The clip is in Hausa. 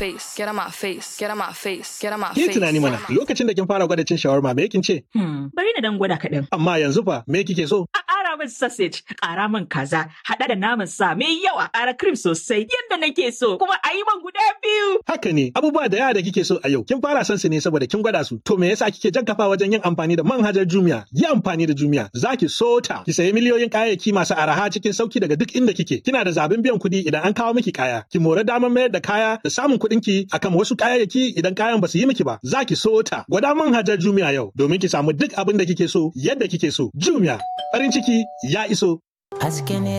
face, get on my face, get on my face, get on my Ki face. tunani mana lokacin da kin fara gwada cin shawarma me kin ce? Hmm, bari na dan gwada kaɗan. Amma yanzu fa me kike so? A ƙara min sausage, ƙara min kaza, haɗa da naman sa mai yawa, ƙara cream sosai yadda nake so, kuma a yi man guda biyu. Haka ne abubuwa da yawa da kike so a yau kin fara son su ne saboda kin gwada su. To me yasa kike jan kafa wajen yin amfani da manhajar Jumia? Yi amfani da Jumia zaki so ta. Ki sayi miliyoyin kayayyaki masu araha cikin sauki daga duk inda kike. Kina da zaɓin biyan kuɗi idan an kawo miki kaya. Ki more damar mayar da kaya da samun kuɗin ki akan wasu kayayyaki idan kayan ba su yi miki ba. Zaki so ta. Gwada manhajar Jumia yau domin ki samu duk abin da kike so yadda kike so. Jumia farin ciki ya iso. Haske ne